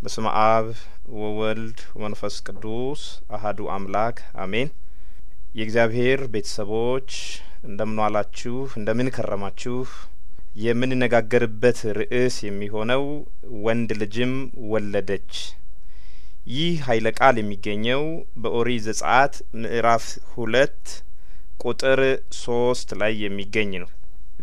በስመ አብ ወወልድ ወመንፈስ ቅዱስ አሀዱ አምላክ አሜን። የእግዚአብሔር ቤተሰቦች እንደምን ዋላችሁ? እንደምን ከረማችሁ? የምንነጋገርበት ርዕስ የሚሆነው ወንድ ልጅም ወለደች። ይህ ኃይለ ቃል የሚገኘው በኦሪት ዘጸአት ምዕራፍ ሁለት ቁጥር ሶስት ላይ የሚገኝ ነው።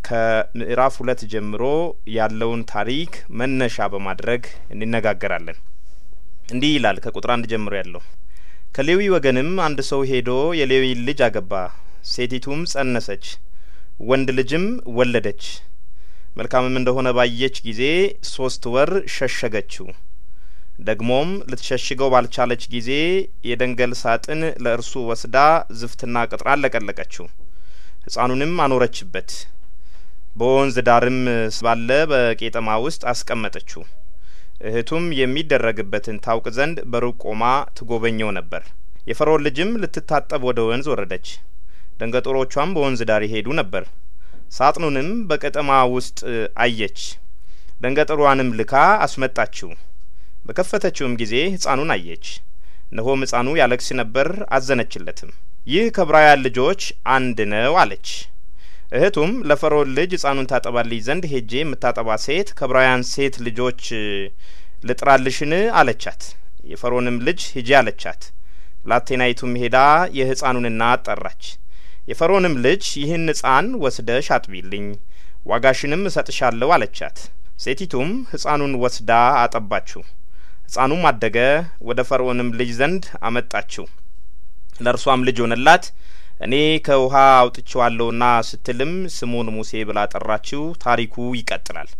ከምዕራፍ ሁለት ጀምሮ ያለውን ታሪክ መነሻ በማድረግ እንነጋገራለን። እንዲህ ይላል ከቁጥር አንድ ጀምሮ ያለው ከሌዊ ወገንም አንድ ሰው ሄዶ የሌዊን ልጅ አገባ። ሴቲቱም ጸነሰች፣ ወንድ ልጅም ወለደች። መልካምም እንደሆነ ባየች ጊዜ ሶስት ወር ሸሸገችው። ደግሞም ልትሸሽገው ባልቻለች ጊዜ የደንገል ሳጥን ለእርሱ ወስዳ ዝፍትና ቅጥራን ለቀለቀችው፣ ሕፃኑንም አኖረችበት። በወንዝ ዳርም ባለ በቄጠማ ውስጥ አስቀመጠችው። እህቱም የሚደረግበትን ታውቅ ዘንድ በሩቅ ቆማ ትጐበኘው ነበር። የፈርዖን ልጅም ልትታጠብ ወደ ወንዝ ወረደች። ደንገጡሮቿም በወንዝ ዳር ይሄዱ ነበር። ሳጥኑንም በቄጠማ ውስጥ አየች። ደንገጥሯንም ልካ አስመጣችው። በከፈተችውም ጊዜ ሕፃኑን አየች። እነሆም ሕፃኑ ያለቅስ ነበር፣ አዘነችለትም። ይህ ከዕብራውያን ልጆች አንድ ነው አለች። እህቱም ለፈርዖን ልጅ ሕፃኑን ታጠባልኝ ዘንድ ሄጄ የምታጠባ ሴት ከዕብራውያን ሴት ልጆች ልጥራልሽን አለቻት። የፈርዖንም ልጅ ሂጂ አለቻት። ብላቴናይቱም ሄዳ የሕፃኑን እናት ጠራች። የፈርዖንም ልጅ ይህን ሕፃን ወስደሽ አጥቢልኝ፣ ዋጋሽንም እሰጥሻለሁ አለቻት። ሴቲቱም ሕፃኑን ወስዳ አጠባችው። ሕፃኑም አደገ፣ ወደ ፈርዖንም ልጅ ዘንድ አመጣችው። ለእርሷም ልጅ ሆነላት። እኔ ከውሃ አውጥቼዋለሁና ስትልም ስሙን ሙሴ ብላ ጠራችው። ታሪኩ ይቀጥላል።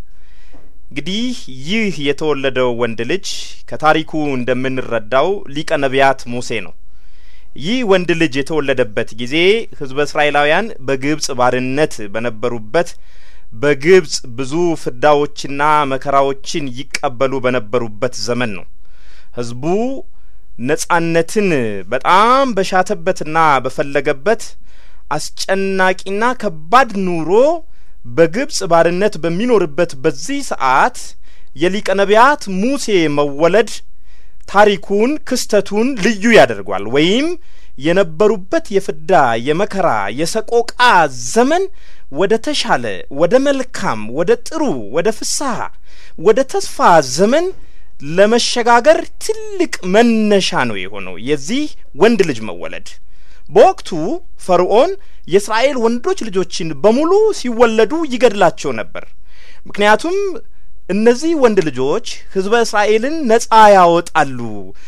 እንግዲህ ይህ የተወለደው ወንድ ልጅ ከታሪኩ እንደምንረዳው ሊቀ ነቢያት ሙሴ ነው። ይህ ወንድ ልጅ የተወለደበት ጊዜ ሕዝበ እስራኤላውያን በግብጽ ባርነት በነበሩበት በግብጽ ብዙ ፍዳዎችና መከራዎችን ይቀበሉ በነበሩበት ዘመን ነው። ሕዝቡ ነጻነትን በጣም በሻተበትና በፈለገበት አስጨናቂና ከባድ ኑሮ በግብጽ ባርነት በሚኖርበት በዚህ ሰዓት የሊቀ ነቢያት ሙሴ መወለድ ታሪኩን ክስተቱን ልዩ ያደርጓል። ወይም የነበሩበት የፍዳ የመከራ የሰቆቃ ዘመን ወደ ተሻለ ወደ መልካም ወደ ጥሩ ወደ ፍስሐ ወደ ተስፋ ዘመን ለመሸጋገር ትልቅ መነሻ ነው የሆነው የዚህ ወንድ ልጅ መወለድ። በወቅቱ ፈርዖን የእስራኤል ወንዶች ልጆችን በሙሉ ሲወለዱ ይገድላቸው ነበር። ምክንያቱም እነዚህ ወንድ ልጆች ሕዝበ እስራኤልን ነጻ ያወጣሉ፣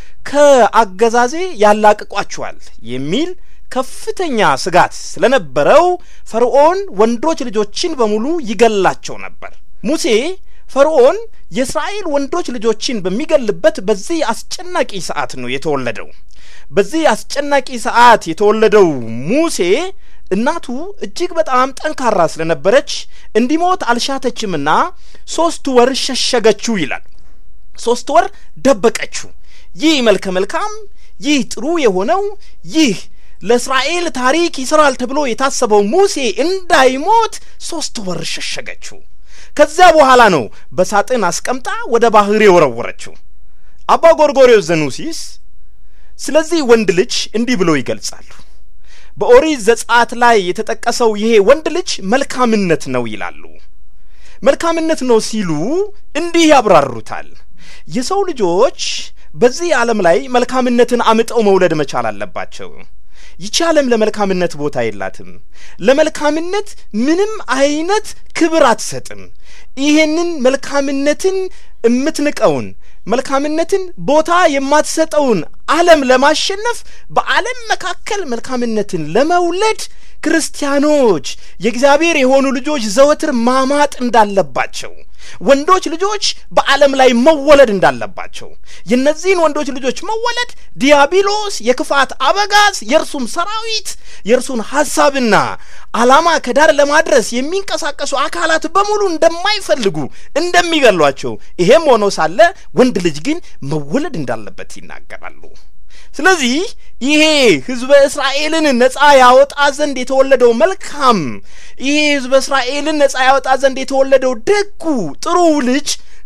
ከአገዛዜ ያላቅቋቸዋል የሚል ከፍተኛ ስጋት ስለነበረው ፈርዖን ወንዶች ልጆችን በሙሉ ይገላቸው ነበር። ሙሴ ፈርዖን የእስራኤል ወንዶች ልጆችን በሚገልበት በዚህ አስጨናቂ ሰዓት ነው የተወለደው። በዚህ አስጨናቂ ሰዓት የተወለደው ሙሴ እናቱ እጅግ በጣም ጠንካራ ስለነበረች እንዲሞት አልሻተችምና ሶስት ወር ሸሸገችው ይላል። ሶስት ወር ደበቀችው። ይህ መልከ መልካም፣ ይህ ጥሩ የሆነው ይህ ለእስራኤል ታሪክ ይሰራል ተብሎ የታሰበው ሙሴ እንዳይሞት ሶስት ወር ሸሸገችው። ከዚያ በኋላ ነው በሳጥን አስቀምጣ ወደ ባህር የወረወረችው። አባ ጎርጎርዮስ ዘኑሲስ ስለዚህ ወንድ ልጅ እንዲህ ብለው ይገልጻሉ። በኦሪት ዘጸአት ላይ የተጠቀሰው ይሄ ወንድ ልጅ መልካምነት ነው ይላሉ። መልካምነት ነው ሲሉ እንዲህ ያብራሩታል። የሰው ልጆች በዚህ ዓለም ላይ መልካምነትን አምጠው መውለድ መቻል አለባቸው። ይቺ ዓለም ለመልካምነት ቦታ የላትም። ለመልካምነት ምንም አይነት ክብር አትሰጥም። ይሄንን መልካምነትን የምትንቀውን መልካምነትን ቦታ የማትሰጠውን ዓለም ለማሸነፍ በዓለም መካከል መልካምነትን ለመውለድ ክርስቲያኖች የእግዚአብሔር የሆኑ ልጆች ዘወትር ማማጥ እንዳለባቸው ወንዶች ልጆች በዓለም ላይ መወለድ እንዳለባቸው የእነዚህን ወንዶች ልጆች መወለድ ዲያብሎስ የክፋት አበጋዝ የእርሱም ሰራዊት የእርሱን ሀሳብና ዓላማ ከዳር ለማድረስ የሚንቀሳቀሱ አካላት በሙሉ እንደማይፈልጉ እንደሚገሏቸው ይሄም ሆኖ ሳለ ወንድ ልጅ ግን መወለድ እንዳለበት ይናገራሉ። ስለዚህ ይሄ ህዝበ እስራኤልን ነጻ ያወጣ ዘንድ የተወለደው መልካም ይሄ ህዝበ እስራኤልን ነጻ ያወጣ ዘንድ የተወለደው ደጉ ጥሩ ልጅ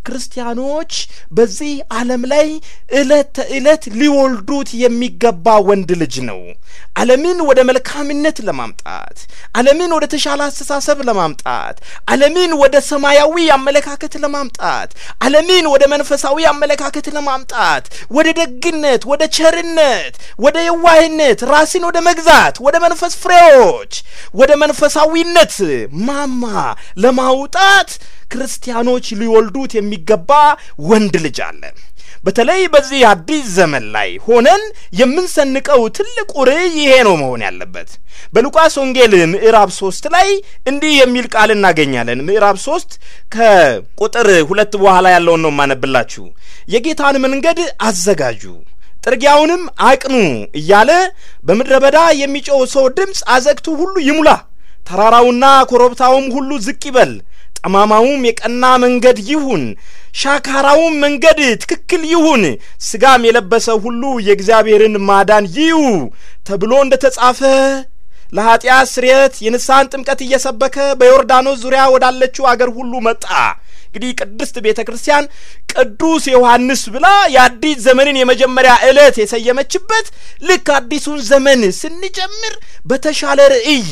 ክርስቲያኖች በዚህ ዓለም ላይ ዕለት ተዕለት ሊወልዱት የሚገባ ወንድ ልጅ ነው። ዓለምን ወደ መልካምነት ለማምጣት፣ ዓለምን ወደ ተሻለ አስተሳሰብ ለማምጣት፣ ዓለምን ወደ ሰማያዊ አመለካከት ለማምጣት፣ ዓለምን ወደ መንፈሳዊ አመለካከት ለማምጣት፣ ወደ ደግነት፣ ወደ ቸርነት፣ ወደ የዋህነት፣ ራስን ወደ መግዛት፣ ወደ መንፈስ ፍሬዎች፣ ወደ መንፈሳዊነት ማማ ለማውጣት ክርስቲያኖች ሊወልዱት የሚገባ ወንድ ልጅ አለ። በተለይ በዚህ አዲስ ዘመን ላይ ሆነን የምንሰንቀው ትልቁ ርዕይ ይሄ ነው መሆን ያለበት። በሉቃስ ወንጌል ምዕራፍ ሶስት ላይ እንዲህ የሚል ቃል እናገኛለን። ምዕራፍ ሶስት ከቁጥር ሁለት በኋላ ያለውን ነው የማነብላችሁ። የጌታን መንገድ አዘጋጁ ጥርጊያውንም አቅኑ እያለ በምድረ በዳ የሚጮው ሰው ድምፅ አዘግቱ ሁሉ ይሙላ፣ ተራራውና ኮረብታውም ሁሉ ዝቅ ይበል ጠማማውም የቀና መንገድ ይሁን፣ ሻካራውም መንገድ ትክክል ይሁን፣ ሥጋም የለበሰ ሁሉ የእግዚአብሔርን ማዳን ይዩ ተብሎ እንደ ተጻፈ ለኀጢአት ስርየት የንስሐን ጥምቀት እየሰበከ በዮርዳኖስ ዙሪያ ወዳለችው አገር ሁሉ መጣ። እንግዲህ ቅድስት ቤተ ክርስቲያን ቅዱስ ዮሐንስ ብላ የአዲስ ዘመንን የመጀመሪያ ዕለት የሰየመችበት ልክ አዲሱን ዘመን ስንጀምር በተሻለ ርዕይ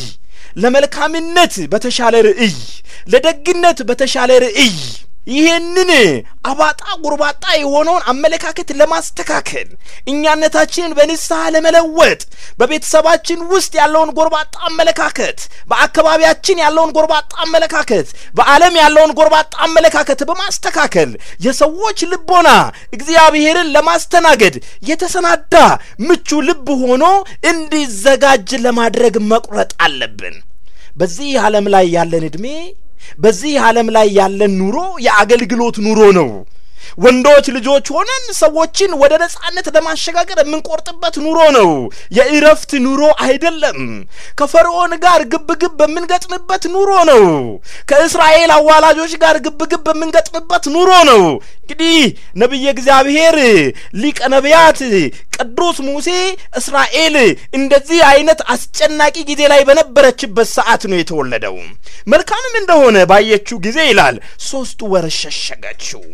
ለመልካምነት በተሻለ ርዕይ፣ ለደግነት በተሻለ ርዕይ ይህንን አባጣ ጉርባጣ የሆነውን አመለካከት ለማስተካከል እኛነታችንን በንስሐ ለመለወጥ በቤተሰባችን ውስጥ ያለውን ጎርባጣ አመለካከት፣ በአካባቢያችን ያለውን ጎርባጣ አመለካከት፣ በዓለም ያለውን ጎርባጣ አመለካከት በማስተካከል የሰዎች ልቦና እግዚአብሔርን ለማስተናገድ የተሰናዳ ምቹ ልብ ሆኖ እንዲዘጋጅ ለማድረግ መቁረጥ አለብን። በዚህ ዓለም ላይ ያለን ዕድሜ በዚህ ዓለም ላይ ያለን ኑሮ የአገልግሎት ኑሮ ነው። ወንዶች ልጆች ሆነን ሰዎችን ወደ ነጻነት ለማሸጋገር የምንቆርጥበት ኑሮ ነው። የእረፍት ኑሮ አይደለም። ከፈርዖን ጋር ግብግብ በምንገጥምበት ኑሮ ነው። ከእስራኤል አዋላጆች ጋር ግብግብ በምንገጥምበት ኑሮ ነው። እንግዲህ ነቢየ እግዚአብሔር ሊቀ ነቢያት ቅዱስ ሙሴ እስራኤል እንደዚህ አይነት አስጨናቂ ጊዜ ላይ በነበረችበት ሰዓት ነው የተወለደው። መልካምም እንደሆነ ባየችው ጊዜ ይላል ሶስት ወር ሸሸገችው።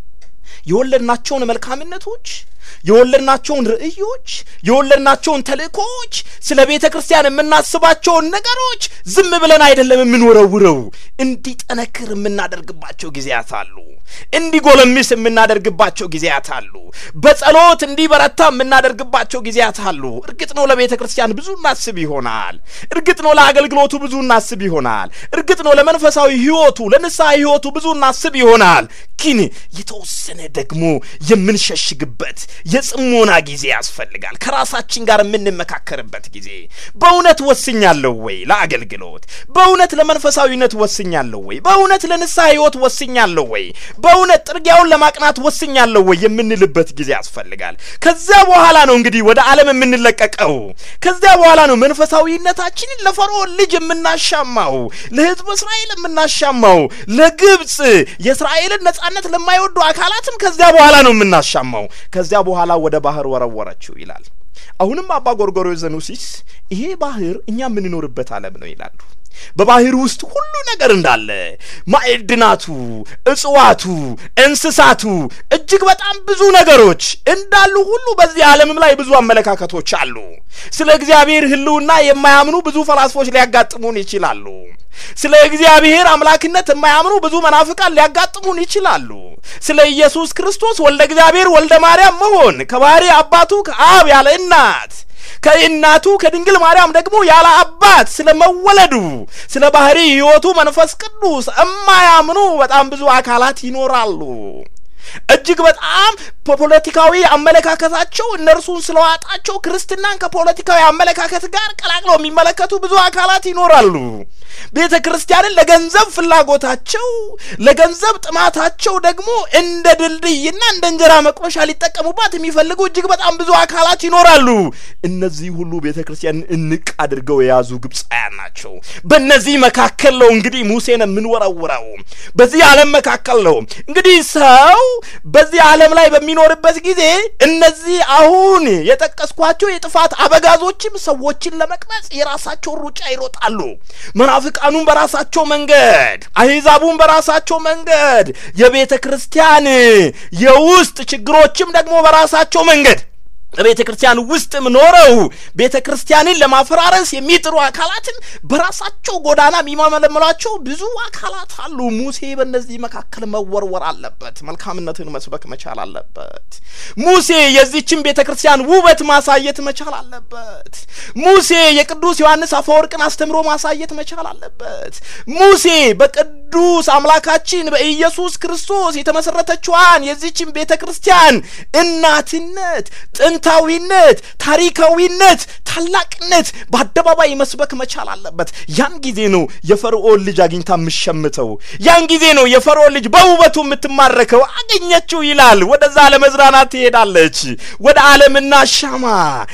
የወለድናቸውን መልካምነቶች የወለድናቸውን ርዕዮች የወለድናቸውን ተልእኮዎች ስለ ቤተ ክርስቲያን የምናስባቸውን ነገሮች ዝም ብለን አይደለም የምንወረውረው። እንዲጠነክር የምናደርግባቸው ጊዜያት አሉ። እንዲጎለምስ የምናደርግባቸው ጊዜያት አሉ። በጸሎት እንዲበረታ የምናደርግባቸው ጊዜያት አሉ። እርግጥ ነው ለቤተ ክርስቲያን ብዙ እናስብ ይሆናል። እርግጥ ነው ለአገልግሎቱ ብዙ እናስብ ይሆናል። እርግጥ ነው ለመንፈሳዊ ሕይወቱ ለንስሐ ሕይወቱ ብዙ እናስብ ይሆናል። ግን የተወሰነ ደግሞ የምንሸሽግበት የጽሞና ጊዜ ያስፈልጋል። ከራሳችን ጋር የምንመካከርበት ጊዜ። በእውነት ወስኛለሁ ወይ ለአገልግሎት? በእውነት ለመንፈሳዊነት ወስኛለሁ ወይ? በእውነት ለንስሐ ሕይወት ወስኛለሁ ወይ? በእውነት ጥርጊያውን ለማቅናት ወስኛለሁ ወይ የምንልበት ጊዜ ያስፈልጋል። ከዚያ በኋላ ነው እንግዲህ ወደ ዓለም የምንለቀቀው። ከዚያ በኋላ ነው መንፈሳዊነታችንን ለፈርዖን ልጅ የምናሻማው፣ ለሕዝብ እስራኤል የምናሻማው፣ ለግብፅ የእስራኤልን ነጻነት ለማይወዱ አካላትም ከዚያ በኋላ ነው የምናሻማው። ከዚያ በኋላ ወደ ባህር ወረወረችው ይላል። አሁንም አባ ጎርጎርዮስ ዘኑሲስ ይሄ ባህር እኛ የምንኖርበት ዓለም ነው ይላሉ። በባህር ውስጥ ሁሉ ነገር እንዳለ ማዕድናቱ፣ እጽዋቱ፣ እንስሳቱ እጅግ በጣም ብዙ ነገሮች እንዳሉ ሁሉ በዚህ ዓለምም ላይ ብዙ አመለካከቶች አሉ። ስለ እግዚአብሔር ሕልውና የማያምኑ ብዙ ፈላስፎች ሊያጋጥሙን ይችላሉ። ስለ እግዚአብሔር አምላክነት የማያምኑ ብዙ መናፍቃን ሊያጋጥሙን ይችላሉ። ስለ ኢየሱስ ክርስቶስ ወልደ እግዚአብሔር ወልደ ማርያም መሆን ከባህሪ አባቱ ከአብ ያለ እናት ከእናቱ ከድንግል ማርያም ደግሞ ያለ አባት ስለ መወለዱ ስለ ባህሪ ሕይወቱ መንፈስ ቅዱስ እማያምኑ በጣም ብዙ አካላት ይኖራሉ። እጅግ በጣም በፖለቲካዊ አመለካከታቸው እነርሱን ስለዋጣቸው ክርስትናን ከፖለቲካዊ አመለካከት ጋር ቀላቅለው የሚመለከቱ ብዙ አካላት ይኖራሉ። ቤተ ክርስቲያንን ለገንዘብ ፍላጎታቸው፣ ለገንዘብ ጥማታቸው ደግሞ እንደ ድልድይና እንደ እንጀራ መቁረሻ ሊጠቀሙባት የሚፈልጉ እጅግ በጣም ብዙ አካላት ይኖራሉ። እነዚህ ሁሉ ቤተ ክርስቲያንን እንቅ አድርገው የያዙ ግብፃውያን ናቸው። በእነዚህ መካከል ነው እንግዲህ ሙሴን የምንወረውረው። በዚህ ዓለም መካከል ነው እንግዲህ ሰው በዚህ ዓለም ላይ በሚኖርበት ጊዜ እነዚህ አሁን የጠቀስኳቸው የጥፋት አበጋዞችም ሰዎችን ለመቅረጽ የራሳቸውን ሩጫ ይሮጣሉ። መናፍቃኑም በራሳቸው መንገድ፣ አሕዛቡም በራሳቸው መንገድ፣ የቤተ ክርስቲያን የውስጥ ችግሮችም ደግሞ በራሳቸው መንገድ በቤተ ክርስቲያን ውስጥም ኖረው ቤተ ክርስቲያንን ለማፈራረስ የሚጥሩ አካላትን በራሳቸው ጎዳና የሚመለመሏቸው ብዙ አካላት አሉ። ሙሴ በእነዚህ መካከል መወርወር አለበት። መልካምነትን መስበክ መቻል አለበት። ሙሴ የዚችን ቤተ ክርስቲያን ውበት ማሳየት መቻል አለበት። ሙሴ የቅዱስ ዮሐንስ አፈወርቅን አስተምሮ ማሳየት መቻል አለበት። ሙሴ በቅዱስ አምላካችን በኢየሱስ ክርስቶስ የተመሰረተችዋን የዚችን ቤተ ክርስቲያን እናትነት ጥንታዊነት፣ ታሪካዊነት፣ ታላቅነት በአደባባይ መስበክ መቻል አለበት። ያን ጊዜ ነው የፈርዖን ልጅ አግኝታ የምሸምተው። ያን ጊዜ ነው የፈርዖን ልጅ በውበቱ የምትማረከው። አገኘችው ይላል። ወደዛ ለመዝናናት ትሄዳለች። ወደ ዓለምና ሻማ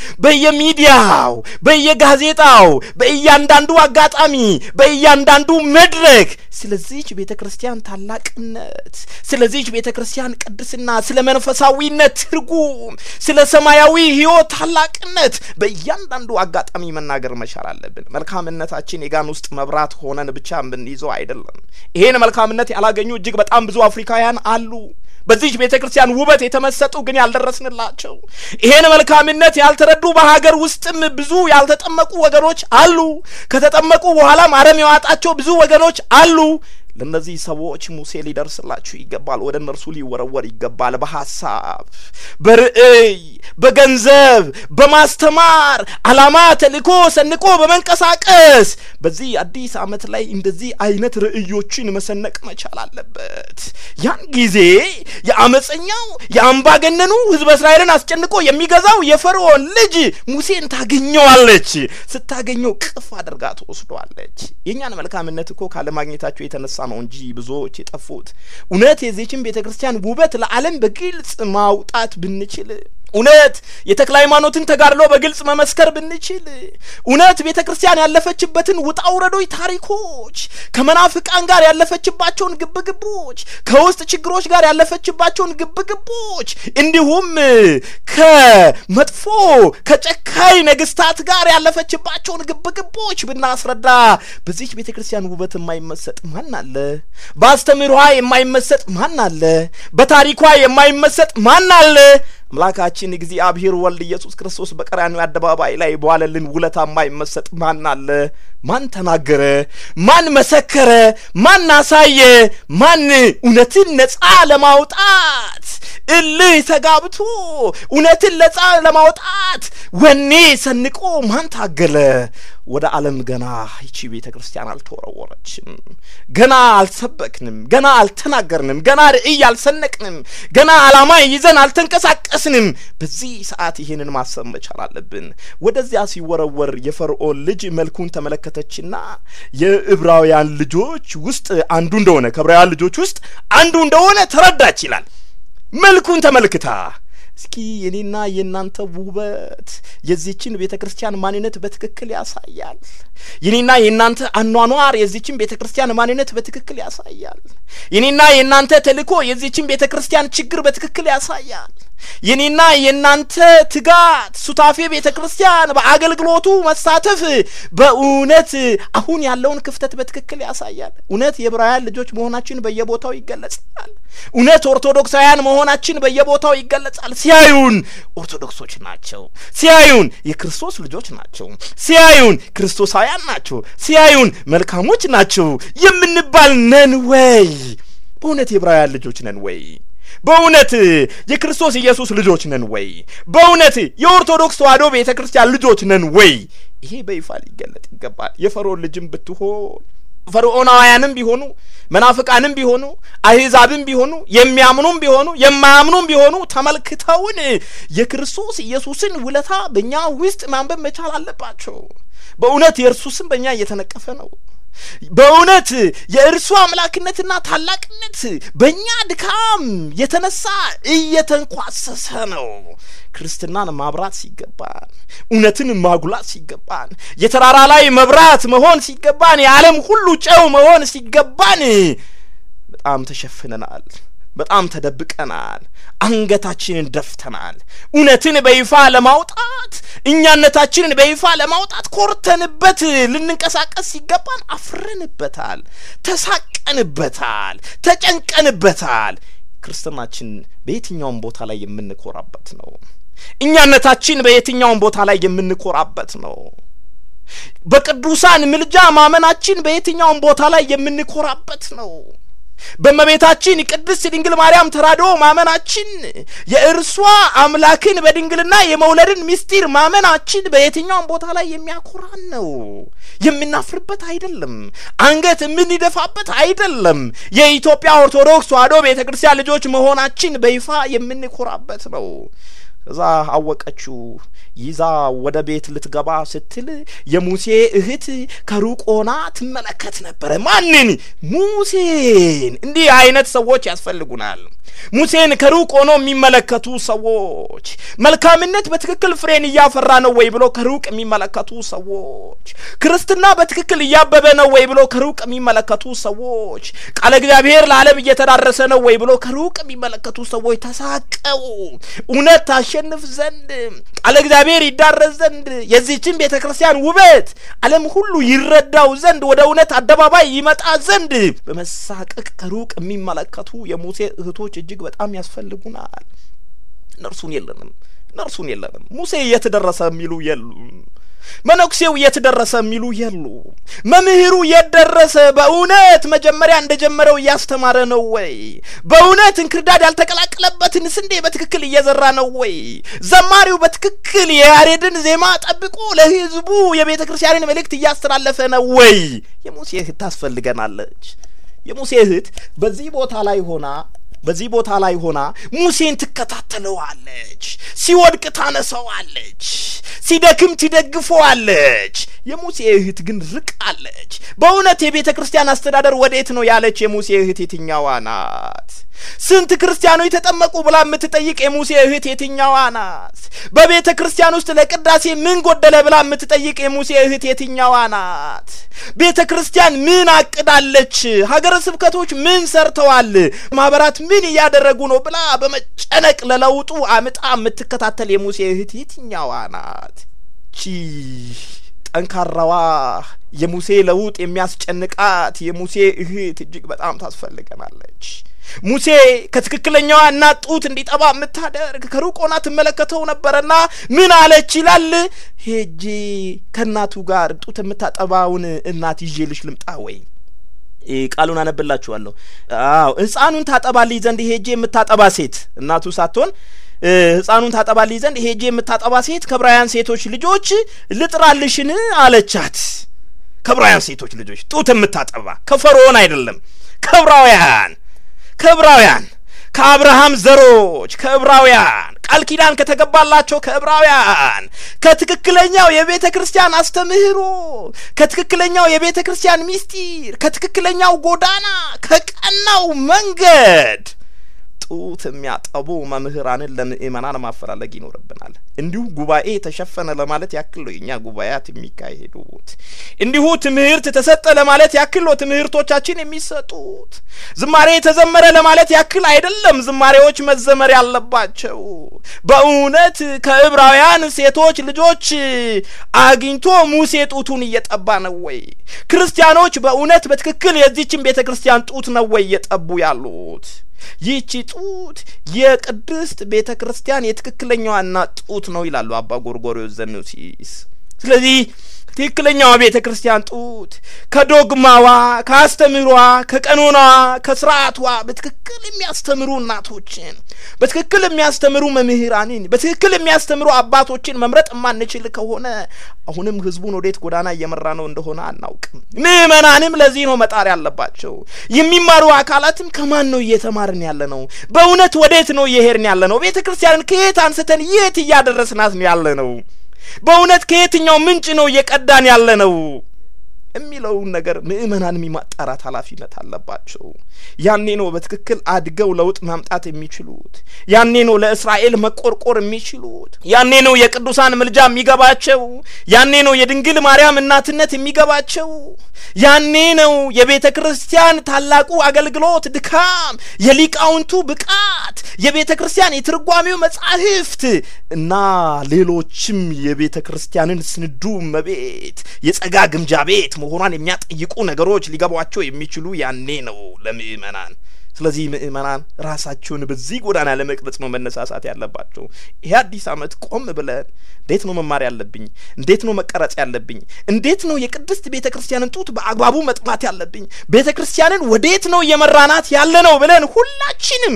በየሚዲያው፣ በየጋዜጣው፣ በእያንዳንዱ አጋጣሚ፣ በእያንዳንዱ መድረክ ስለዚች ቤተ ክርስቲያን ታላቅነት፣ ስለዚች ቤተ ክርስቲያን ቅድስና፣ ስለ መንፈሳዊነት ትርጉም፣ ስለ ሰማያዊ ሕይወት ታላቅነት በእያንዳንዱ አጋጣሚ መናገር መቻል አለብን። መልካምነታችን የጋን ውስጥ መብራት ሆነን ብቻ የምንይዘው አይደለም። ይሄን መልካምነት ያላገኙ እጅግ በጣም ብዙ አፍሪካውያን አሉ። በዚች ቤተ ክርስቲያን ውበት የተመሰጡ ግን ያልደረስንላቸው፣ ይሄን መልካምነት ያልተረዱ በሀገር ውስጥም ብዙ ያልተጠመቁ ወገኖች አሉ። ከተጠመቁ በኋላም አረም የዋጣቸው ብዙ ወገኖች አሉ። ለእነዚህ ሰዎች ሙሴ ሊደርስላችሁ ይገባል። ወደ እነርሱ ሊወረወር ይገባል። በሀሳብ በርዕይ፣ በገንዘብ፣ በማስተማር ዓላማ ተልእኮ ሰንቆ በመንቀሳቀስ በዚህ አዲስ ዓመት ላይ እንደዚህ አይነት ርዕዮችን መሰነቅ መቻል አለበት። ያን ጊዜ የአመፀኛው የአምባገነኑ ሕዝበ እስራኤልን አስጨንቆ የሚገዛው የፈርዖን ልጅ ሙሴን ታገኘዋለች። ስታገኘው ቅፍ አድርጋ ትወስዷለች። የእኛን መልካምነት እኮ ካለማግኘታቸው የተነሳ ነው እንጂ ብዙዎች የጠፉት። እውነት የዚችን ቤተ ክርስቲያን ውበት ለዓለም በግልጽ ማውጣት ብንችል እውነት የተክለ ሃይማኖትን ተጋድሎ በግልጽ መመስከር ብንችል እውነት ቤተ ክርስቲያን ያለፈችበትን ውጣ ውረዶች፣ ታሪኮች ከመናፍቃን ጋር ያለፈችባቸውን ግብግቦች፣ ከውስጥ ችግሮች ጋር ያለፈችባቸውን ግብግቦች እንዲሁም ከመጥፎ ከጨካኝ ነገስታት ጋር ያለፈችባቸውን ግብግቦች ብናስረዳ በዚች ቤተ ክርስቲያን ውበት የማይመሰጥ ማን አለ? በአስተምህሯ የማይመሰጥ ማን አለ? በታሪኳ የማይመሰጥ ማን አለ? አምላካችን እግዚአብሔር ወልድ ኢየሱስ ክርስቶስ በቀራንዮ አደባባይ ላይ በዋለልን ውለታ የማይመሰጥ ማን አለ? ማን ተናገረ? ማን መሰከረ? ማን አሳየ? ማን እውነትን ነጻ ለማውጣት እልህ ተጋብቶ እውነትን ነጻ ለማውጣት ወኔ ሰንቆ ማን ታገለ? ወደ ዓለም ገና ይቺ ቤተ ክርስቲያን አልተወረወረችም። ገና አልሰበክንም። ገና አልተናገርንም። ገና ርዕይ አልሰነቅንም። ገና ዓላማ ይዘን አልተንቀሳቀስንም። በዚህ ሰዓት ይህንን ማሰብ መቻል አለብን። ወደዚያ ሲወረወር የፈርዖን ልጅ መልኩን ተመለከተችና የዕብራውያን ልጆች ውስጥ አንዱ እንደሆነ ከዕብራውያን ልጆች ውስጥ አንዱ እንደሆነ ተረዳች ይላል። መልኩን ተመልክታ እስኪ የኔና የእናንተ ውበት የዚችን ቤተ ክርስቲያን ማንነት በትክክል ያሳያል። የኔና የእናንተ አኗኗር የዚችን ቤተ ክርስቲያን ማንነት በትክክል ያሳያል። የኔና የእናንተ ተልእኮ የዚችን ቤተ ክርስቲያን ችግር በትክክል ያሳያል። የኔና የእናንተ ትጋት ሱታፌ ቤተ ክርስቲያን በአገልግሎቱ መሳተፍ በእውነት አሁን ያለውን ክፍተት በትክክል ያሳያል። እውነት የዕብራውያን ልጆች መሆናችን በየቦታው ይገለጻል። እውነት ኦርቶዶክሳውያን መሆናችን በየቦታው ይገለጻል። ሲያዩን ኦርቶዶክሶች ናቸው፣ ሲያዩን የክርስቶስ ልጆች ናቸው፣ ሲያዩን ክርስቶሳውያን ናቸው፣ ሲያዩን መልካሞች ናቸው የምንባል ነን ወይ? በእውነት የዕብራውያን ልጆች ነን ወይ? በእውነት የክርስቶስ ኢየሱስ ልጆች ነን ወይ? በእውነት የኦርቶዶክስ ተዋሕዶ ቤተ ክርስቲያን ልጆች ነን ወይ? ይሄ በይፋ ሊገለጥ ይገባል። የፈርዖን ልጅም ብትሆን ፈርዖናውያንም ቢሆኑ መናፍቃንም ቢሆኑ አሕዛብም ቢሆኑ የሚያምኑም ቢሆኑ የማያምኑም ቢሆኑ ተመልክተውን የክርስቶስ ኢየሱስን ውለታ በእኛ ውስጥ ማንበብ መቻል አለባቸው። በእውነት የእርሱ ስም በእኛ እየተነቀፈ ነው። በእውነት የእርሱ አምላክነትና ታላቅነት በእኛ ድካም የተነሳ እየተንኳሰሰ ነው። ክርስትናን ማብራት ሲገባን፣ እውነትን ማጉላት ሲገባን፣ የተራራ ላይ መብራት መሆን ሲገባን፣ የዓለም ሁሉ ጨው መሆን ሲገባን በጣም ተሸፍነናል። በጣም ተደብቀናል። አንገታችንን ደፍተናል። እውነትን በይፋ ለማውጣት እኛነታችንን በይፋ ለማውጣት ኮርተንበት ልንንቀሳቀስ ሲገባን አፍረንበታል፣ ተሳቀንበታል፣ ተጨንቀንበታል። ክርስትናችን በየትኛውም ቦታ ላይ የምንኮራበት ነው። እኛነታችን በየትኛውም ቦታ ላይ የምንኮራበት ነው። በቅዱሳን ምልጃ ማመናችን በየትኛውም ቦታ ላይ የምንኮራበት ነው። በእመቤታችን ቅድስት ድንግል ማርያም ተራድኦ ማመናችን የእርሷ አምላክን በድንግልና የመውለድን ምስጢር ማመናችን በየትኛውም ቦታ ላይ የሚያኮራን ነው። የምናፍርበት አይደለም። አንገት የምንደፋበት አይደለም። የኢትዮጵያ ኦርቶዶክስ ተዋሕዶ ቤተ ክርስቲያን ልጆች መሆናችን በይፋ የምንኮራበት ነው። እዛ አወቀችው ይዛ ወደ ቤት ልትገባ ስትል የሙሴ እህት ከሩቅ ሆና ትመለከት ነበረ። ማንን? ሙሴን። እንዲህ አይነት ሰዎች ያስፈልጉናል። ሙሴን ከሩቅ ሆኖ የሚመለከቱ ሰዎች፣ መልካምነት በትክክል ፍሬን እያፈራ ነው ወይ ብሎ ከሩቅ የሚመለከቱ ሰዎች፣ ክርስትና በትክክል እያበበ ነው ወይ ብሎ ከሩቅ የሚመለከቱ ሰዎች፣ ቃለ እግዚአብሔር ለዓለም እየተዳረሰ ነው ወይ ብሎ ከሩቅ የሚመለከቱ ሰዎች ተሳቀው እውነት ታሸንፍ ዘንድ ቃለ እግዚአብሔር ይዳረስ ዘንድ የዚህችን ቤተ ክርስቲያን ውበት ዓለም ሁሉ ይረዳው ዘንድ ወደ እውነት አደባባይ ይመጣ ዘንድ በመሳቀቅ ከሩቅ የሚመለከቱ የሙሴ እህቶች እጅግ በጣም ያስፈልጉናል። እነርሱን የለንም፣ እነርሱን የለንም። ሙሴ የት ደረሰ የሚሉ የሉም። መነኩሴው የት ደረሰ የሚሉ የሉ። መምህሩ የት ደረሰ? በእውነት መጀመሪያ እንደጀመረው እያስተማረ ነው ወይ? በእውነት እንክርዳድ ያልተቀላቀለበትን ስንዴ በትክክል እየዘራ ነው ወይ? ዘማሪው በትክክል የያሬድን ዜማ ጠብቆ ለሕዝቡ የቤተ ክርስቲያንን መልእክት እያስተላለፈ ነው ወይ? የሙሴ እህት ታስፈልገናለች። የሙሴ እህት በዚህ ቦታ ላይ ሆና በዚህ ቦታ ላይ ሆና ሙሴን ትከታተለዋለች። ሲወድቅ ታነሳዋለች፣ ሲደክም ትደግፈዋለች። የሙሴ እህት ግን ርቃለች። በእውነት የቤተ ክርስቲያን አስተዳደር ወዴት ነው ያለች የሙሴ እህት የትኛዋ ናት? ስንት ክርስቲያኖች ተጠመቁ ብላ የምትጠይቅ የሙሴ እህት የትኛዋ ናት? በቤተ ክርስቲያን ውስጥ ለቅዳሴ ምን ጎደለ ብላ የምትጠይቅ የሙሴ እህት የትኛዋ ናት? ቤተ ክርስቲያን ምን አቅዳለች? ሀገረ ስብከቶች ምን ሰርተዋል? ማህበራት ምን እያደረጉ ነው ብላ በመጨነቅ ለለውጡ አምጣ የምትከታተል የሙሴ እህት የትኛዋ ናት? ቺ ጠንካራዋ የሙሴ ለውጥ የሚያስጨንቃት የሙሴ እህት እጅግ በጣም ታስፈልገናለች። ሙሴ ከትክክለኛዋ እናት ጡት እንዲጠባ የምታደርግ ከሩቅ ሆና ትመለከተው ነበረና ምን አለች ይላል። ሄጄ ከእናቱ ጋር ጡት የምታጠባውን እናት ይዤልሽ ልምጣ ወይ? ቃሉን አነብላችኋለሁ። አዎ ሕፃኑን ታጠባልኝ ዘንድ ሄጄ የምታጠባ ሴት እናቱ ሳትሆን ሕፃኑን ታጠባልኝ ዘንድ ሄጄ የምታጠባ ሴት ከዕብራውያን ሴቶች ልጆች ልጥራልሽን አለቻት። ከዕብራውያን ሴቶች ልጆች ጡት የምታጠባ ከፈርዖን አይደለም፣ ከዕብራውያን ከዕብራውያን ከአብርሃም ዘሮች ከዕብራውያን ቃል ኪዳን ከተገባላቸው ከዕብራውያን ከትክክለኛው የቤተ ክርስቲያን አስተምህሮ ከትክክለኛው የቤተ ክርስቲያን ምስጢር ከትክክለኛው ጎዳና ከቀናው መንገድ ጡት የሚያጠቡ መምህራንን ለምእመናን ማፈላለግ ይኖርብናል። እንዲሁ ጉባኤ ተሸፈነ ለማለት ያክል ነው የእኛ ጉባኤያት የሚካሄዱት። እንዲሁ ትምህርት ተሰጠ ለማለት ያክል ነው ትምህርቶቻችን የሚሰጡት። ዝማሬ ተዘመረ ለማለት ያክል አይደለም ዝማሬዎች መዘመር ያለባቸው። በእውነት ከዕብራውያን ሴቶች ልጆች አግኝቶ ሙሴ ጡቱን እየጠባ ነው ወይ? ክርስቲያኖች በእውነት በትክክል የዚችን ቤተ ክርስቲያን ጡት ነው ወይ እየጠቡ ያሉት? ይህቺ ጡት የቅድስት ቤተ ክርስቲያን የትክክለኛዋ እናት ጡት ነው ይላሉ አባ ጎርጎርዮስ ዘኑሲስ። ስለዚህ ትክክለኛዋ ቤተ ክርስቲያን ጡት ከዶግማዋ፣ ከአስተምህሯ፣ ከቀኖናዋ፣ ከስርዓቷ በትክክል የሚያስተምሩ እናቶችን፣ በትክክል የሚያስተምሩ መምህራንን፣ በትክክል የሚያስተምሩ አባቶችን መምረጥ የማንችል ከሆነ አሁንም ህዝቡን ወዴት ጎዳና እየመራ ነው እንደሆነ አናውቅም። ምእመናንም ለዚህ ነው መጣር ያለባቸው። የሚማሩ አካላትም ከማን ነው እየተማርን ያለ ነው? በእውነት ወዴት ነው እየሄድን ያለ ነው? ቤተ ክርስቲያንን ከየት አንስተን የት እያደረስናት ነው ያለ ነው? በእውነት ከየትኛው ምንጭ ነው እየቀዳን ያለ ነው? የሚለውን ነገር ምእመናን የማጣራት ኃላፊነት አለባቸው። ያኔ ነው በትክክል አድገው ለውጥ ማምጣት የሚችሉት። ያኔ ነው ለእስራኤል መቆርቆር የሚችሉት። ያኔ ነው የቅዱሳን ምልጃ የሚገባቸው። ያኔ ነው የድንግል ማርያም እናትነት የሚገባቸው። ያኔ ነው የቤተ ክርስቲያን ታላቁ አገልግሎት ድካም፣ የሊቃውንቱ ብቃት፣ የቤተ ክርስቲያን የትርጓሜው መጻሕፍት እና ሌሎችም የቤተ ክርስቲያንን ስንዱ እመቤት የጸጋ ግምጃ ቤት መሆኗን የሚያጠይቁ ነገሮች ሊገቧቸው የሚችሉ ያኔ ነው ለምእመናን። ስለዚህ ምእመናን ራሳቸውን በዚህ ጎዳና ለመቅረጽ ነው መነሳሳት ያለባቸው። ይሄ አዲስ ዓመት ቆም ብለን እንዴት ነው መማር ያለብኝ? እንዴት ነው መቀረጽ ያለብኝ? እንዴት ነው የቅድስት ቤተ ክርስቲያንን ጡት በአግባቡ መጥማት ያለብኝ? ቤተ ክርስቲያንን ወዴት ነው እየመራናት ያለ ነው ብለን ሁላችንም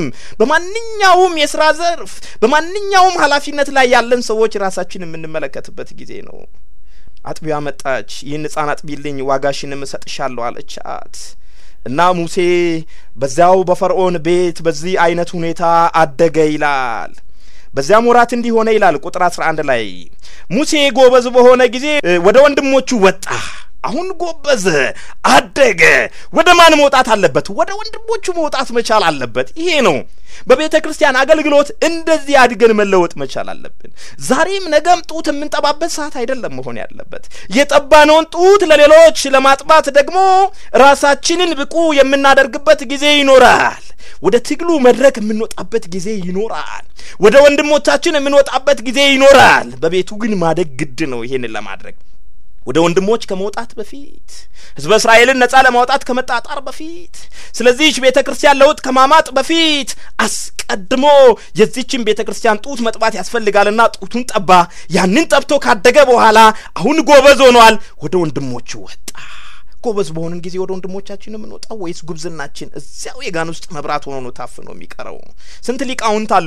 በማንኛውም የስራ ዘርፍ በማንኛውም ኃላፊነት ላይ ያለን ሰዎች ራሳችን የምንመለከትበት ጊዜ ነው። አጥቢያ መጣች። ይህን ሕፃን አጥቢልኝ ዋጋሽንም እሰጥሻለሁ አለቻት። እና ሙሴ በዚያው በፈርዖን ቤት በዚህ አይነት ሁኔታ አደገ ይላል። በዚያም ወራት እንዲህ ሆነ ይላል ቁጥር አስራ አንድ ላይ ሙሴ ጎበዝ በሆነ ጊዜ ወደ ወንድሞቹ ወጣ። አሁን ጎበዘ፣ አደገ። ወደ ማን መውጣት አለበት? ወደ ወንድሞቹ መውጣት መቻል አለበት። ይሄ ነው በቤተ ክርስቲያን አገልግሎት እንደዚህ አድገን መለወጥ መቻል አለብን። ዛሬም ነገም ጡት የምንጠባበት ሰዓት አይደለም መሆን ያለበት። የጠባነውን ጡት ለሌሎች ለማጥባት ደግሞ ራሳችንን ብቁ የምናደርግበት ጊዜ ይኖራል። ወደ ትግሉ መድረክ የምንወጣበት ጊዜ ይኖራል። ወደ ወንድሞቻችን የምንወጣበት ጊዜ ይኖራል። በቤቱ ግን ማደግ ግድ ነው ይሄንን ለማድረግ ወደ ወንድሞች ከመውጣት በፊት ሕዝበ እስራኤልን ነጻ ለማውጣት ከመጣጣር በፊት ስለዚህች ቤተ ክርስቲያን ለውጥ ከማማጥ በፊት አስቀድሞ የዚችን ቤተ ክርስቲያን ጡት መጥባት ያስፈልጋልና ጡቱን ጠባ። ያንን ጠብቶ ካደገ በኋላ አሁን ጎበዝ ሆኗል። ወደ ወንድሞቹ ወጣ። ጎበዝ በሆንን ጊዜ ወደ ወንድሞቻችን የምንወጣው ወይስ ጉብዝናችን እዚያው የጋን ውስጥ መብራት ሆኖ ነው ታፍኖ የሚቀረው? ስንት ሊቃውንት አሉ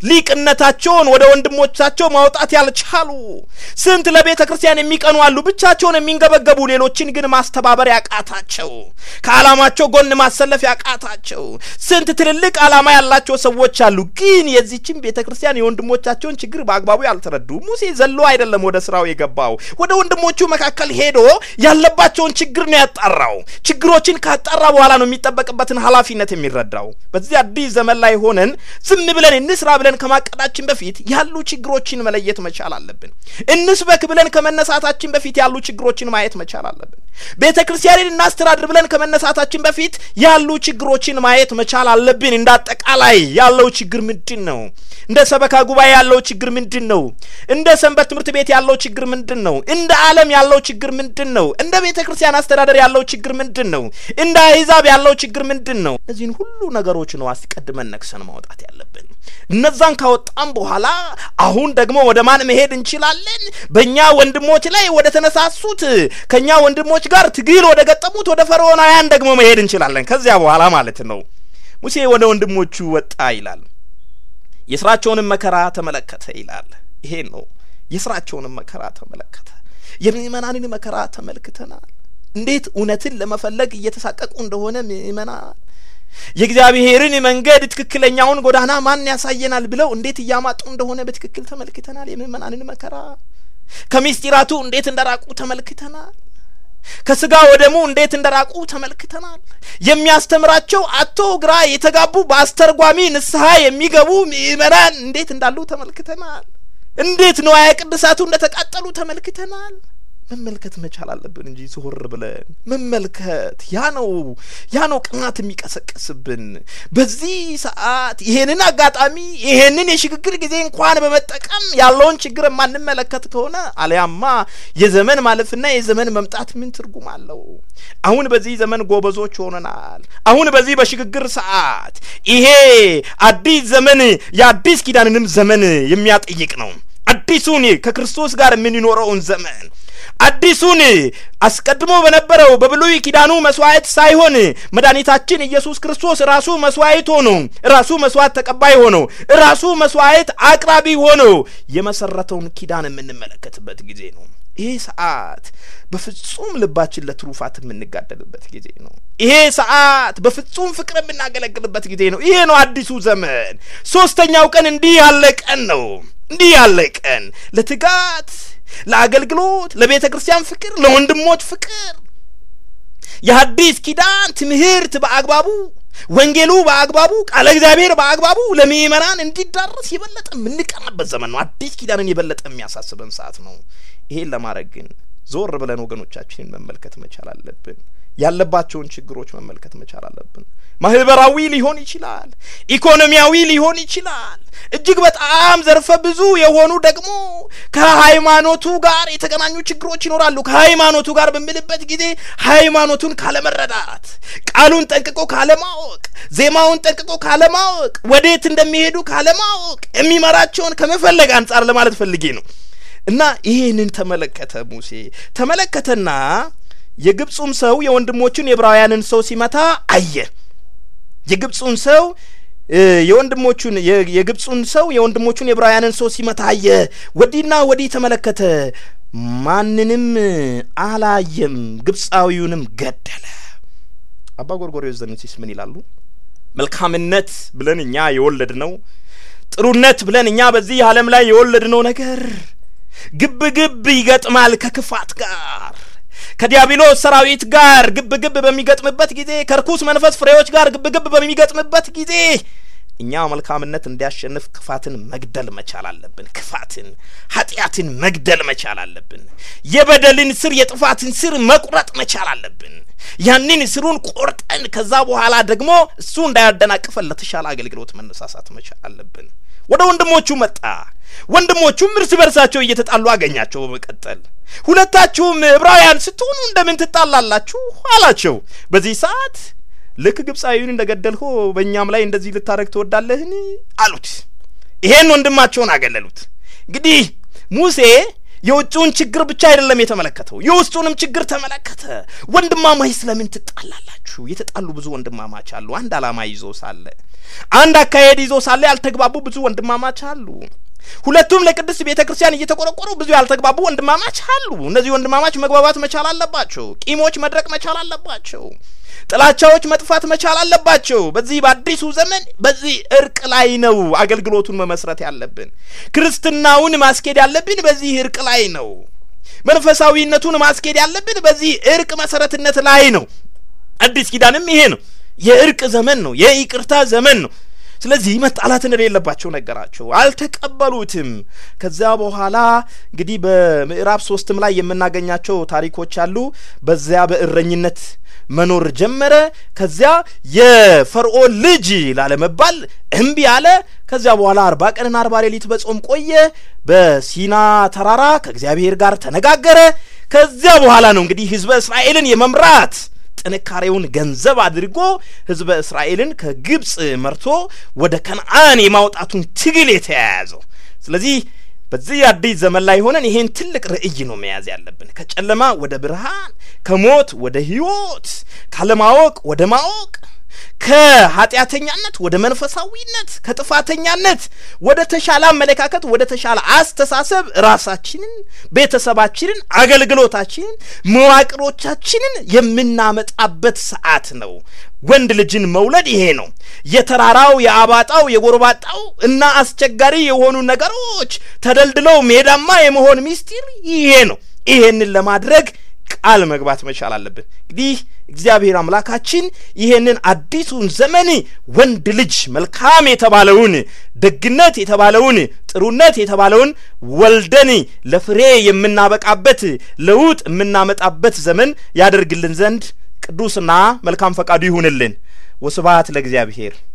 ሊቅነታቸውን ወደ ወንድሞቻቸው ማውጣት ያልቻሉ። ስንት ለቤተ ክርስቲያን የሚቀኑ አሉ ብቻቸውን የሚንገበገቡ፣ ሌሎችን ግን ማስተባበር ያቃታቸው፣ ከዓላማቸው ጎን ማሰለፍ ያቃታቸው። ስንት ትልልቅ ዓላማ ያላቸው ሰዎች አሉ፣ ግን የዚችን ቤተ ክርስቲያን የወንድሞቻቸውን ችግር በአግባቡ ያልተረዱ። ሙሴ ዘሎ አይደለም ወደ ስራው የገባው፣ ወደ ወንድሞቹ መካከል ሄዶ ያለባቸውን ችግር ነው ያጣራው። ችግሮችን ካጣራ በኋላ ነው የሚጠበቅበትን ኃላፊነት የሚረዳው። በዚህ አዲስ ዘመን ላይ ሆነን ዝም ብለን እንስራ ብለን ከማቀዳችን በፊት ያሉ ችግሮችን መለየት መቻል አለብን። እንስበክ ብለን ከመነሳታችን በፊት ያሉ ችግሮችን ማየት መቻል አለብን። ቤተ ክርስቲያንን እናስተዳድር ብለን ከመነሳታችን በፊት ያሉ ችግሮችን ማየት መቻል አለብን። እንደ አጠቃላይ ያለው ችግር ምንድን ነው? እንደ ሰበካ ጉባኤ ያለው ችግር ምንድን ነው? እንደ ሰንበት ትምህርት ቤት ያለው ችግር ምንድን ነው? እንደ ዓለም ያለው ችግር ምንድን ነው? እንደ ቤተ ክርስቲያን አስተዳደር ያለው ችግር ምንድን ነው? እንደ አሕዛብ ያለው ችግር ምንድን ነው? እነዚህን ሁሉ ነገሮች ነው አስቀድመን ነቅሰን ማውጣት ያለብን። እነዛን ካወጣም በኋላ አሁን ደግሞ ወደ ማን መሄድ እንችላለን? በእኛ ወንድሞች ላይ ወደ ተነሳሱት ከእኛ ወንድሞች ጋር ትግል ወደ ገጠሙት ወደ ፈርዖናውያን ደግሞ መሄድ እንችላለን። ከዚያ በኋላ ማለት ነው። ሙሴ ወደ ወንድሞቹ ወጣ ይላል። የስራቸውንም መከራ ተመለከተ ይላል። ይሄ ነው የስራቸውንም መከራ ተመለከተ። የምእመናንን መከራ ተመልክተናል። እንዴት እውነትን ለመፈለግ እየተሳቀቁ እንደሆነ ምእመናን የእግዚአብሔርን መንገድ ትክክለኛውን ጎዳና ማን ያሳየናል ብለው እንዴት እያማጡ እንደሆነ በትክክል ተመልክተናል። የምእመናንን መከራ ከምስጢራቱ እንዴት እንደራቁ ተመልክተናል። ከስጋ ወደሙ እንዴት እንደራቁ ተመልክተናል። የሚያስተምራቸው አቶ ግራ የተጋቡ በአስተርጓሚ ንስሐ የሚገቡ ምእመናን እንዴት እንዳሉ ተመልክተናል። እንዴት ንዋየ ቅድሳቱ እንደተቃጠሉ ተመልክተናል። መመልከት መቻል አለብን እንጂ ዞር ብለን መመልከት ያ ነው ያ ነው ቅናት የሚቀሰቅስብን። በዚህ ሰዓት ይሄንን አጋጣሚ ይሄንን የሽግግር ጊዜ እንኳን በመጠቀም ያለውን ችግር የማንመለከት ከሆነ አሊያማ የዘመን ማለፍና የዘመን መምጣት ምን ትርጉም አለው? አሁን በዚህ ዘመን ጎበዞች ሆነናል። አሁን በዚህ በሽግግር ሰዓት ይሄ አዲስ ዘመን የአዲስ ኪዳንንም ዘመን የሚያጠይቅ ነው። አዲሱን ከክርስቶስ ጋር የምንኖረውን ዘመን አዲሱን አስቀድሞ በነበረው በብሉይ ኪዳኑ መስዋዕት ሳይሆን መድኃኒታችን ኢየሱስ ክርስቶስ ራሱ መስዋዕት ሆኖ ራሱ መስዋዕት ተቀባይ ሆኖ ራሱ መስዋዕት አቅራቢ ሆኖ የመሰረተውን ኪዳን የምንመለከትበት ጊዜ ነው። ይሄ ሰዓት በፍጹም ልባችን ለትሩፋት የምንጋደልበት ጊዜ ነው። ይሄ ሰዓት በፍጹም ፍቅር የምናገለግልበት ጊዜ ነው። ይሄ ነው አዲሱ ዘመን። ሶስተኛው ቀን እንዲህ ያለ ቀን ነው። እንዲህ ያለ ቀን ለትጋት ለአገልግሎት፣ ለቤተ ክርስቲያን ፍቅር፣ ለወንድሞች ፍቅር የሐዲስ ኪዳን ትምህርት በአግባቡ ወንጌሉ በአግባቡ ቃለ እግዚአብሔር በአግባቡ ለምእመናን እንዲዳረስ የበለጠ የምንቀናበት ዘመን ነው። አዲስ ኪዳንን የበለጠ የሚያሳስበን ሰዓት ነው። ይሄን ለማድረግ ግን ዞር ብለን ወገኖቻችንን መመልከት መቻል አለብን። ያለባቸውን ችግሮች መመልከት መቻል አለብን። ማህበራዊ ሊሆን ይችላል፣ ኢኮኖሚያዊ ሊሆን ይችላል። እጅግ በጣም ዘርፈ ብዙ የሆኑ ደግሞ ከሃይማኖቱ ጋር የተገናኙ ችግሮች ይኖራሉ። ከሃይማኖቱ ጋር በምልበት ጊዜ ሃይማኖቱን ካለመረዳት፣ ቃሉን ጠንቅቆ ካለማወቅ፣ ዜማውን ጠንቅቆ ካለማወቅ፣ ወዴት እንደሚሄዱ ካለማወቅ የሚመራቸውን ከመፈለግ አንጻር ለማለት ፈልጌ ነው። እና ይህንን ተመለከተ ሙሴ ተመለከተና የግብፁም ሰው የወንድሞቹን የዕብራውያንን ሰው ሲመታ አየ። የግብፁን ሰው የወንድሞቹን የግብፁን ሰው የወንድሞቹን የዕብራውያንን ሰው ሲመታ አየ። ወዲህና ወዲህ ተመለከተ፣ ማንንም አላየም። ግብፃዊውንም ገደለ። አባ ጎርጎርዮስ ዘኑሲስ ምን ይላሉ? መልካምነት ብለን እኛ የወለድ ነው ጥሩነት ብለን እኛ በዚህ ዓለም ላይ የወለድ ነው ነገር ግብ ግብ ይገጥማል ከክፋት ጋር ከዲያብሎስ ሰራዊት ጋር ግብ ግብ በሚገጥምበት ጊዜ ከርኩስ መንፈስ ፍሬዎች ጋር ግብ ግብ በሚገጥምበት ጊዜ እኛ መልካምነት እንዲያሸንፍ ክፋትን መግደል መቻል አለብን። ክፋትን፣ ኃጢአትን መግደል መቻል አለብን። የበደልን ስር የጥፋትን ስር መቁረጥ መቻል አለብን። ያንን ስሩን ቆርጠን ከዛ በኋላ ደግሞ እሱ እንዳያደናቅፈን ለተሻለ አገልግሎት መነሳሳት መቻል አለብን። ወደ ወንድሞቹ መጣ። ወንድሞቹም እርስ በርሳቸው እየተጣሉ አገኛቸው። በመቀጠል ሁለታችሁም ዕብራውያን ስትሆኑ እንደምን ትጣላላችሁ አላቸው። በዚህ ሰዓት ልክ ግብፃዊውን እንደ ገደልሆ በእኛም ላይ እንደዚህ ልታደርግ ትወዳለህን አሉት። ይሄን ወንድማቸውን አገለሉት። እንግዲህ ሙሴ የውጭውን ችግር ብቻ አይደለም የተመለከተው፣ የውስጡንም ችግር ተመለከተ። ወንድማማች ስለምን ትጣላላችሁ? የተጣሉ ብዙ ወንድማማች አሉ። አንድ ዓላማ ይዞ ሳለ፣ አንድ አካሄድ ይዞ ሳለ ያልተግባቡ ብዙ ወንድማማች አሉ። ሁለቱም ለቅድስት ቤተ ክርስቲያን እየተቆረቆሩ ብዙ ያልተግባቡ ወንድማማች አሉ። እነዚህ ወንድማማች መግባባት መቻል አለባቸው። ቂሞች መድረቅ መቻል አለባቸው። ጥላቻዎች መጥፋት መቻል አለባቸው። በዚህ በአዲሱ ዘመን በዚህ እርቅ ላይ ነው አገልግሎቱን መመስረት ያለብን። ክርስትናውን ማስኬድ ያለብን በዚህ እርቅ ላይ ነው። መንፈሳዊነቱን ማስኬድ ያለብን በዚህ እርቅ መሰረትነት ላይ ነው። አዲስ ኪዳንም ይሄ ነው። የእርቅ ዘመን ነው። የይቅርታ ዘመን ነው። ስለዚህ መጣላት እንደሌለባቸው ነገራቸው። አልተቀበሉትም። ከዚያ በኋላ እንግዲህ በምዕራፍ ሶስትም ላይ የምናገኛቸው ታሪኮች አሉ። በዚያ በእረኝነት መኖር ጀመረ። ከዚያ የፈርዖን ልጅ ላለመባል እምቢ አለ። ከዚያ በኋላ አርባ ቀንና አርባ ሌሊት በጾም ቆየ። በሲና ተራራ ከእግዚአብሔር ጋር ተነጋገረ። ከዚያ በኋላ ነው እንግዲህ ሕዝበ እስራኤልን የመምራት ጥንካሬውን ገንዘብ አድርጎ ሕዝበ እስራኤልን ከግብፅ መርቶ ወደ ከነአን የማውጣቱን ትግል የተያያዘው። ስለዚህ በዚህ አዲስ ዘመን ላይ ሆነን ይሄን ትልቅ ርዕይ ነው መያዝ ያለብን። ከጨለማ ወደ ብርሃን፣ ከሞት ወደ ሕይወት፣ ካለማወቅ ወደ ማወቅ፣ ከኃጢአተኛነት ወደ መንፈሳዊነት፣ ከጥፋተኛነት ወደ ተሻለ አመለካከት፣ ወደ ተሻለ አስተሳሰብ ራሳችንን፣ ቤተሰባችንን፣ አገልግሎታችንን፣ መዋቅሮቻችንን የምናመጣበት ሰዓት ነው። ወንድ ልጅን መውለድ ይሄ ነው። የተራራው የአባጣው የጎርባጣው እና አስቸጋሪ የሆኑ ነገሮች ተደልድለው ሜዳማ የመሆን ሚስጢር ይሄ ነው። ይሄንን ለማድረግ ቃል መግባት መቻል አለብን። እንግዲህ እግዚአብሔር አምላካችን ይሄንን አዲሱን ዘመን ወንድ ልጅ መልካም የተባለውን ደግነት የተባለውን ጥሩነት የተባለውን ወልደን ለፍሬ የምናበቃበት ለውጥ የምናመጣበት ዘመን ያደርግልን ዘንድ ቅዱስና መልካም ፈቃዱ ይሁንልን። ወስብሐት ለእግዚአብሔር።